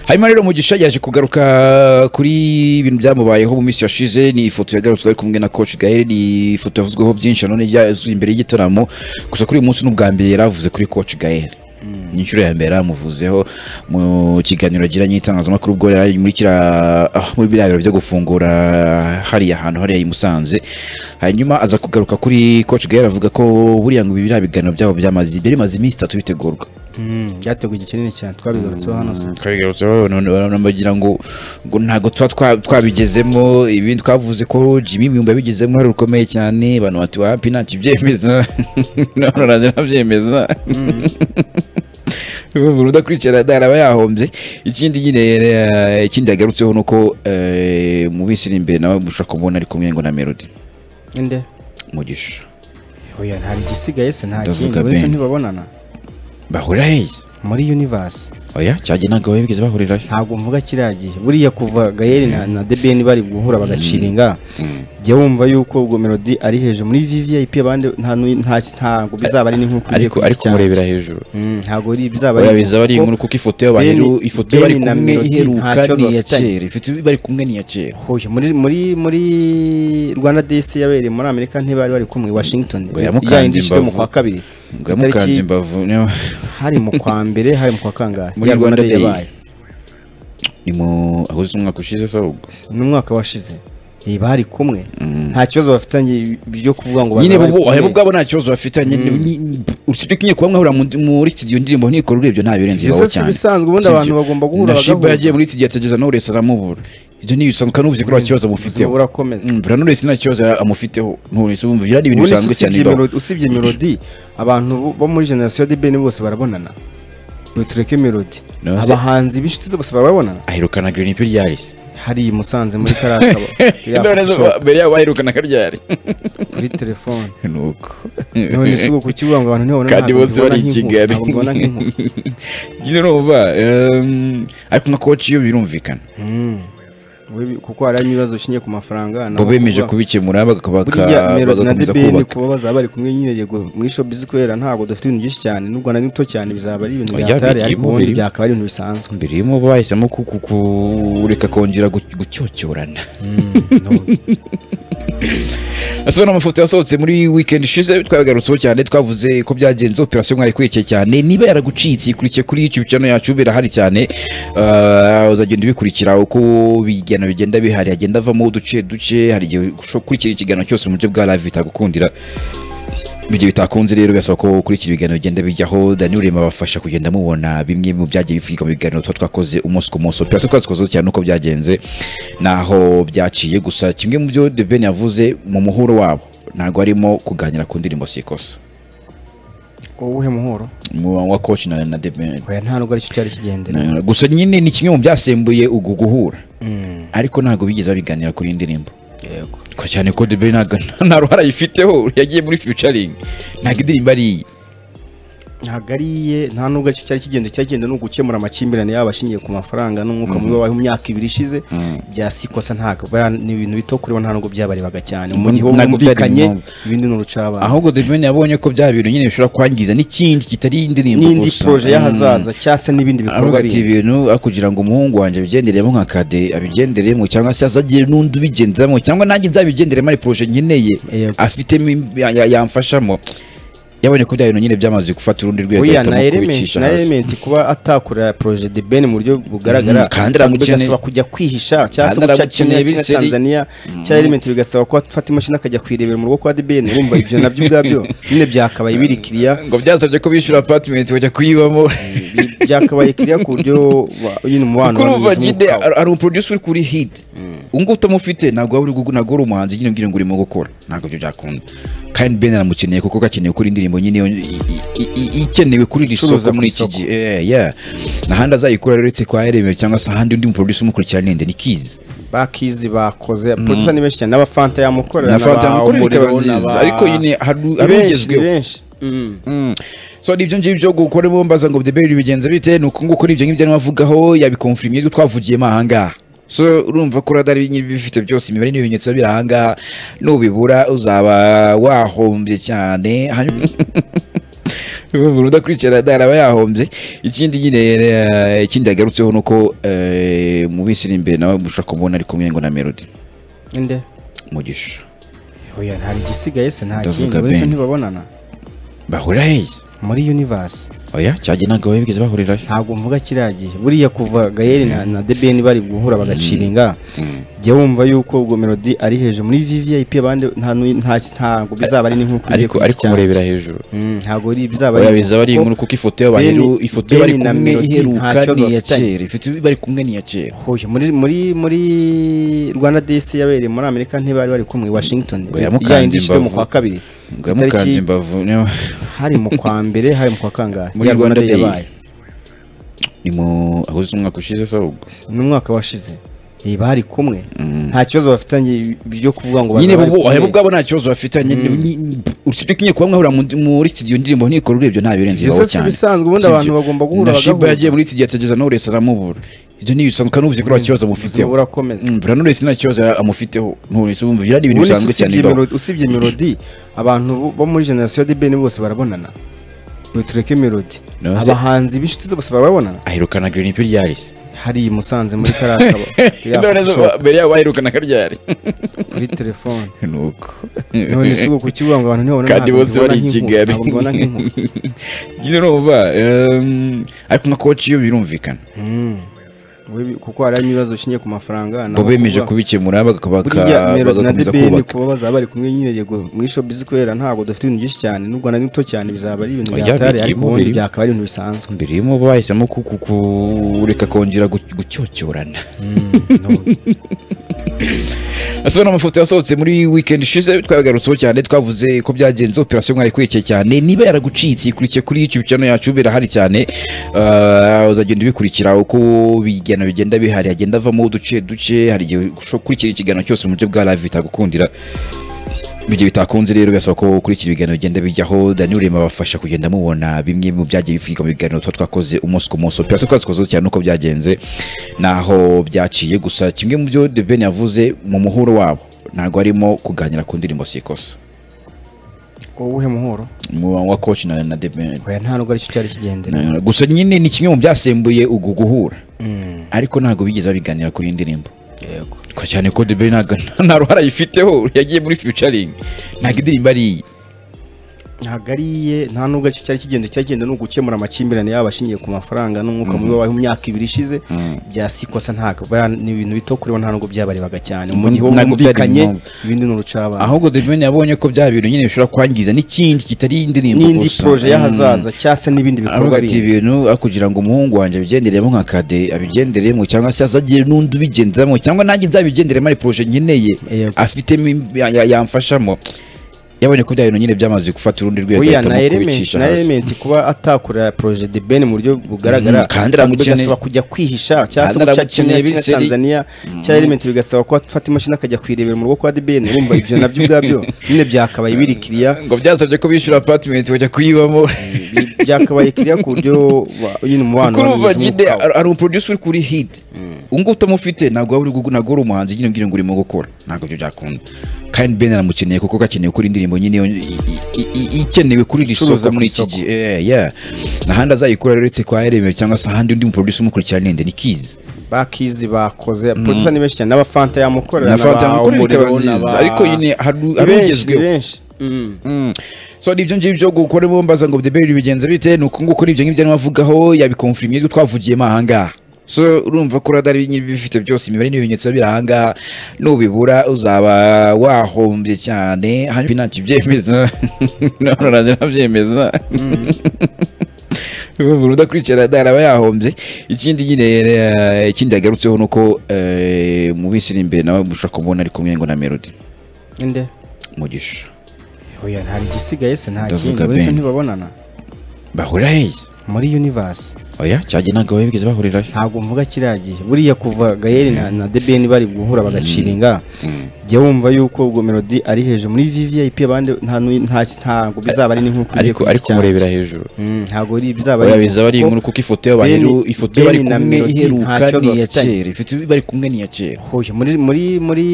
hanyuma rero mugisha yaje kugaruka kuri ibintu byamubayeho mu minsi yashize ni ifoto yagarutswe ari kumwe na coach gael ni ifoto yavuzweho byinshi none yazuye imbere y'igitaramo gusa kuri uyu munsi n'ubwa mbere yari avuze kuri coach gael ni inshuro ya mbere yamuvuzeho mu kiganiro agiranye n'itangazamakuru ubwo yari ari muri kiriya ah, muri biriya biro byo gufungura hariya hantu hariya i Musanze hanyuma aza kugaruka kuri coach gael avuga ko buriya ngo biriya biganiro byabo byamaze bimaze iminsi itatu bitegurwa byateguye igihe kinini cyane twabigarutseho hano se twabigarutseho none baragira ngo ngo ntabwo tuba twa- twabigezemo ibindi twavuze ko jimmy imyumba yabigezemo uruhare rukomeye cyane abantu bati wapi ntakibyemeza none naje nabyemeza buri udakurikirana araba yahombye ikindi nyine eh, ikindi yagarutseho ni uko eh, mu minsi iri imbere nawe mushobora kumubona ari kumwe ngo na melody inde mugisha oya nta igisigaye se nta Ndavuga kindi uretse Ben. ntibabonana bahurira hehe muri universe oya cyajya ntabwo baba bigeze bahurirayo ntabwo mvuga kiriya gihe buriya kuva gayeri na, na debeni bari guhura bagaciringa jya wumva yuko ubwo melody ari hejuru muri vvip abandi nta nu- nta- ntabwo bizaba ari n'inkuru ugiye ariko ku giti ariko cyanjye. murebera hejuru Mm, ntabwo ari- bizaba oya bizaba ari kuko inkuru kuko ifoto yabo Ben- baheru- ifoto Ben bari na kumwe Melody iheruka nta kibazo ni iya bafitanye. kera ifoto bari kumwe ni iya kera Hoya, muri muri muri Rwanda DC yabereye muri Amerika ntibari bari kumwe i Washington Ngo yamukanze ya yindi ishite mu imbavu. kwa kabiri ngo yamukanze Itariki- imbavu hari mu kwa mbere hari mu kwa kangahe Muri Ya Rwanda Day Day. yabaye ni mu ahuze umwaka ushize se ahubwo n'umwaka washize Eh, bari kumwe nta kibazo bafitanye byo kuvuga ngo nyine bazaba bo bari bo kumwe. ubwabo nta kibazo bafitanye ni- ni- usibye ko nyine kuba mwahurira mu- muri studio indirimbo ntikora urebye nta birenze Ibyo iwawe si cyane ibisanzwe, ubundi Si abantu ibyo. bagomba guhura na shiba bagahuza. yagiye muri studio atageza n'urese aramubura ibyo ni ibisanzwe kandi uvuze ko nta kibazo Ubuzima amufiteho burakomeza Mm, buriya n'urese nta kibazo amufiteho n'urese wumva biriya ni ibintu ubundi bisanzwe cyane usibye bibaho. Melody- usibye melody abantu bo- bo muri generasiyo ya debeni bose barabonana Ngo tureke melody Navuze- abahanzi b'inshuti ze bose barabonana aherukana green pill yarisi hari i musanze muri karakaba iriya none coffee se shop, mbere yabo aherukana karyari kuri telefone nuko none si ubu kukivuga ngo abantu ntibabona Kandi ntabwo bose mbibona bari i nk'inkuru, Kigali. ntabwo mbibona nk'inkuru. nyine numva em, ariko nka koci iyo birumvikana Mm. Wewe- kuko hari n'ibibazo bishingiye ku mafaranga nabo bo bemeje kuvuga- kubikemura baka- buriya baka- melody na bagakomeza debeni kubaka kuba bazaba bari kumwe nyine yego muri showbiz kubera ntabwo dufite ibintu byinshi cyane n'u rwanda ni ruto cyane bizaba ari ibintu Oya, bihatari ariko birimo, ubundi birimo. byakaba ari ibintu bisanzwe mbere y'umu bahisemo ku- ku- kureka kongera gu- gucyocyorana asa n'amafoto yasohotse muri weekend ishize twabigarutseho cyane twavuze ko byagenze operasiyo mwari ikurikiye cyane niba yaragucitse ikurikiye kuri youtube channel yacu birahari cyane Ah, uzagenda ubikurikira uko ibiganiro bigenda bihari agenda avamo uduce duce hari igihe ushobora gukurikira ikiganiro cyose mu buryo bwa live bitagukundira mu gihe bitakunze rero birasaba ko ukurikira ibiganiro bigenda bijyaho Daniel Rema abafasha kugenda mubona bimwe mu byagiye bivugirwa mu biganiro tuba twakoze umunsi ku munsi operasiyo twazikozeho cyane uko byagenze naho byaciye gusa kimwe mu byo The Ben yavuze mu muhuro wabo ntabwo harimo kuganira ku ndirimbo si ikosa uwuhe muhoro Mu wa coach na, na The Ben oya nta nubwo aricyo cyari kigendera Na- gusa nyine ni kimwe mu byasembuye ugu guhura ariko ntabwo bigeze babiganira kuri iyi ndirimbo yego Ko cyane ko The Ben ntago- nta ruhare ayifiteho yagiye muri featuring ntabwo indirimbo ari iye ntabwo ari iye nta nubwo aricyo cyari kigenda icyagenda ni ugukemura amakimbirane yaba ashingiye ku mafaranga n'umwuka mubi wabaye mu myaka ibiri ishize bya sikosa ntabwo buriya ni ibintu bito kuri bo nta nubwo byabarebaga cyane mu gihe bo Ntabwo byari mwumvikanye ngombwa. ibindi ni urucabana ahubwo The Ben yabonye ko bya bintu nyine bishobora kwangiza n'ikindi kitari indirimbo n'indi gusa. poroje Mm. y'ahazaza cyangwa se n'ibindi bikorwa avuga ati bindi ibintu ah, kugira ngo umuhungu wanjye abigenderemo nka kade abigenderemo cyangwa se azagire n'undi ubigenderamo cyangwa nanjye nzabigenderemo ari poroje nkeneye Yego. afitemo im- ya- ya- yamfashamo yabonye ko bya bintu nyine byamaze gufata urundi rwego buriya ahitamo na elementi kubicisha na hasi. elementi kuba atakorera poroje de beni mu buryo bugaragara Mm, kandi aramukeneye. bigasaba kujya kwihisha cyangwa se Kandi guca aramukeneye kenya kimwe biseri. tanzania cyangwa elementi bigasaba ko afata imashini akajya kuyirebera mu rugo kwa de beni urumva ibyo nabyo ubwabyo nyine byakabaye biri kiriya ngo byasabye ko bishyura apartment bajya kuyibamo Bi- byakabaye kiriya ku buryo wa- nyine umubano kuko urumva wanyuze nyine umwuka wa- ari- ari umuproducer uri kuri hit ubu ngubu utamufite ntabwo waba uri gu- ntabwo wari umuhanzi nyine ubwira ngo urimo gukora ntabwo ibyo byakunda kandi Ben aramukeneye kuko gakeneye gukora indirimbo nyine yo- i- i- i- ikenewe kuri iri Icuruza soko ku muri iki isoko. gihe Eh, yeah. ntahandi azayikura rero uretse kwa Eremewe cyangwa se ahandi undi muproducer umukurikira ninde ni Keys bakizi bakoze producer ni benshi cyane n'abafanta yamukorera na Fanta n'aba- yamukorera ikaba Umuriro, nziza n'aba- ariko nyine hari Ni hari benshi, ugezweho ni benshi Mm. Mm. so ni ibyo ngibyo gukoremo mbaza ngo deberi bigenze bite ni uko nguko ari ibyo ngibyo arimo avugaho yabikomfirimiye ibyo twavugiyemo ahangaha so urumva ko radari nyiri bifite byose imibare n'ibimenyetso biri ahangaha nubibura uzaba wahombye cyane hanyuma umuntu udakurikirana yaraba yahombye ikindi nyine eh, ikindi yagarutseho ni uko eh, mu minsi iri imbere nawe mushobora kumubona ari kumwe ngo na melody inde mugisha oya hari igisigaye se nta Ndavuga kindi uretse Ben. ntibabonana bahurira hehe muri universe oya cyajya ntabwo baba bigeze bahurirayo ntabwo mvuga kiriya gihe buriya kuva gayeri na, na debeni bari guhura bagaciringa jya wumva yuko ubwo melody ari hejuru muri vvip abandi nta nu- nta ntabwo bizaba ari n'inkuru ariko ariko murebera hejuru ntabwo ari- bizaba oya bizaba ari kuko inkuru kuko ifoto yabo Ben- baheru- ifoto yo bari Ben na kumwe Melody iheruka nta kibazo ni iya bafitanye. kera ifoto bari kumwe ni iya kera Hoya, muri muri muri Rwanda DC yabereye muri Amerika ntibari bari kumwe i Washington Ngo yamukanze Ya yindi ishite mu imbavu. kwa kabiri ngo yamukanze Itariki- imbavu ni- hari mu kwa mbere hari mu kwa kangahe Muri Ya Rwanda Day Day. yabaye ni mu ahuze umwaka ushize se ahubwo ni umwaka washize Eh, bari kumwe nta kibazo bafitanye byo kuvuga ngo nyine bazaba bari bo kumwe. ahebo bwabo nta kibazo bafitanye ni- ni- usibye ko nyine kuba mwahura mu- muri studio indirimbo ntikora urebye nta birenze Ibyo iwabo si cyane ibisanzwe, ubundi Si abantu ibyo. bagomba guhura na shiba bagahuza. yagiye muri studio atageza n'urese aramubura ibyo ni ibisanzwe kandi uvuze ko nta kibazo amufiteho Ubuzima burakomeza Mm, buriya n'urese nta kibazo amufiteho nturese ubumva biriya ni ibintu Ubundi bisanzwe si cyane usibye bibaho Melody- usibye melody abantu bo- bo muri generasiyo ya debeni bose barabonana ngo tureke melody No, se- abahanzi b'inshuti ze bose barabonana aherukana green pill yarisi hari i musanze muri kariya kabo kariya none se coffee shop, mbere yabo aherukana karyari kuri telefone nuko none si ubu kukivuga ngo abantu ntibabona kandi ntabwo bose mbibona bari i nk'inkuru, Kigali. ntabwo mbibona nk'inkuru. nyine urumva em, ariko nka koci yo birumvikana Mm. Webi- kuko hari ibibazo bishingiye ku mafaranga nabo bo bemeje kuvuga- kubikemura baka- baka- buriya melody na bagakomeza debeni kubaka kuba bazaba bari kumwe nyine yego muri showbiz kubera ntabwo dufite ibintu byinshi cyane n'u Rwanda ni ruto cyane bizaba ari ibintu Oya, byatari birimo, ariko ubundi birimo. byakaba ari ibintu bisanzwe mbere y'umu bahisemo ku- ku- kureka kongera gu- gucyocyorana asa n'amafoto yasohotse muri weekend ishize twagarutseho cyane twavuze ko byagenze operasiyo mwari kwiyekeye cyane niba yaragucitse ikurikiye kuri youtube channel yacu birahari cyane Eh, uzagenda ubikurikira uko bigana bigenda bihari agenda avamo uduce duce hari igihe ushobora gukurikira ikiganiro cyose mu buryo bwa live bitagukundira ibyo bitakunze rero birasaba ko kuri iki biganiro bigenda bijyaho Daniel Rema abafasha kugenda mubona bimwe mu byagiye bivugwa mu biganiro tuba twakoze umunsi ku munsi operasiyo twazikoze cyane uko byagenze naho byaciye gusa kimwe mu byo The Ben yavuze mu muhuro wabo ntabwo harimo kuganira ku ndirimbo si ikosa uwuhe muhoro mu wa coach na, na The Ben oya nta nubwo aricyo cyari kigendera Na- gusa nyine ni kimwe mu byasembuye ugu guhura Mm, ariko ntabwo bigeze babiganira kuri iyi ndirimbo yego Ko cyane ko The Ben ntago- nta ruhara ayifiteho yagiye muri featuring ntabwo indirimbo ari iye hagariye nta nubwo aricyo cyari kigendera icyagenda ni ugukemura amakimbirane yaba ashingiye ku mafaranga n'umwuka mubi wabayeho mu myaka ibiri ishize bya sikosa ntabwo buriya ni ibintu bito kuri bo nta nubwo byabarebaga cyane mu gihe Ntabwo byari bumvikanye ngombwa. ibindi ni urucabana ahubwo The Ben yabonye ko bya bintu nyine bishobora kwangiza n'ikindi kitari indirimbo n'indi gusa. poroje Mm. y'ahazaza cyangwa se n'ibindi aravuga bikorwa ati bindi ibintu ah, kugira ngo umuhungu wanjye abigenderemo nka kade abigenderemo cyangwa se azagire n'undi ubigenderamo cyangwa nanjye nzabigenderemo ari poroje nkeneye Yego. afitemo im- ya- ya- yamfashamo yabonye ko bya bintu nyine byamaze gufata urundi rwego Oya, ahitamo na element kubicisha na hasi. element kuba atakorera projet de Ben mu buryo bugaragara Mm, kandi aramukeneye. bigasaba kujya kwihisha cyangwa se Kandi guca aramukeneye Kenya cyangwa biseri. Tanzania cyangwa element bigasaba ko afata imashini akajya kwirebera mu rugo kwa de Ben wumva ibyo nabyo ubwabyo nyine byakabaye biri kiriya ngo byasabye ko bishyura apartment bajya kuyibamo bi- byakabaye kiriya ku buryo wa- nyine umubano kuko urumva wari mwiza nyine umwuka wa- ari- ari umuproducer uri kuri hit ubu ngubu utamufite ntabwo waba uri gu- ntabwo wari umuhanzi nyine mbwira ngo urimo gukora ntabwo ibyo byakunda kandi Ben aramukeneye kuko gakeneye gukora indirimbo nyine yo- i- i- i- ikenewe kuri iri Icuruza soko ku muri iki isoko. gihe Eh, yeah. ntahandi azayikura rero uretse kwa Eremewe cyangwa se ahandi undi muproducer umukurikirana ninde ni Keys bakizi bakoze producer ni benshi cyane n'abafanta yamukorera na Fanta n'aba- yamukorera ikaba Umuriro, nziza. n'aba- ariko nyine hari Ni hari benshi ni ugezweho benshi Mm. Mm. so ni ibyo ngibyo gukoramo mbaza ngo deberi bigenza bite ni uku nguku ni ibyo ngibyo arimo avugaho yabikonfirimiye ibyo twavugiyemo ahangaha so urumva ko radari nyiri bifite byose imibare n'ibimenyetso biba biri ahangaha nubibura uzaba wahombye cyane hanyuma ntacyo byemeza none urajya nabyemeza umuntu udakurikirana yaraba yahombye ikindi nyine eh, ikindi yagarutseho ni uko eh, mu minsi iri imbere nawe mushobora kumubona ari kumwe ngo na melody inde mugisha oya nta igisigaye se nta Ndavuga kindi uretse Ben. ntibabonana bahurira hehe muri universe oya cyajya ntabwo baba bigeze bahurirayo ntabwo mvuga kiriya gihe buriya kuva gayeri na, na debeni bari guhura bagaciringa jya wumva yuko ubwo melody ari hejuru muri vvip abandi nta nu- nta- ntabwo bizaba ari n'inkuru ugiye ariko kugira ariko cyane. murebera hejuru Mm, ntabwo ari bizaba oya ari bizaba ari inkuru kuko ifoto yabo baheru- Ben- ifoto bari Ben na kumwe Melody nta iheruka kibazo ni iya bafitanye. kera ifoto bari kumwe ni iya kera Hoya, muri muri muri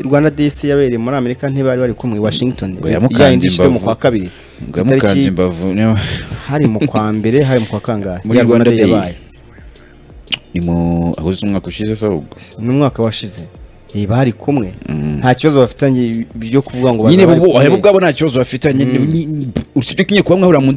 Rwanda DC yabereye muri Amerika ntibari bari kumwe i Washington Ngo yamukanze yindi ishite mu imbavu. kwa kabiri ngo yamukanze Itariki- imbavu niyo- hari mu kwa mbere hari mu kwa kangahe Muri Ya Rwanda Day Day. yabaye. ni mu ahuze umwaka ushize se ahubwo ni umwaka washize Eh, bari kumwe nta kibazo bafitanye byo kuvuga ngo nyine bazaba bari bo kumwe. bo- bo ubwabo nta kibazo bafitanye ni- ni- usibye ko nyine kuba mwahura mu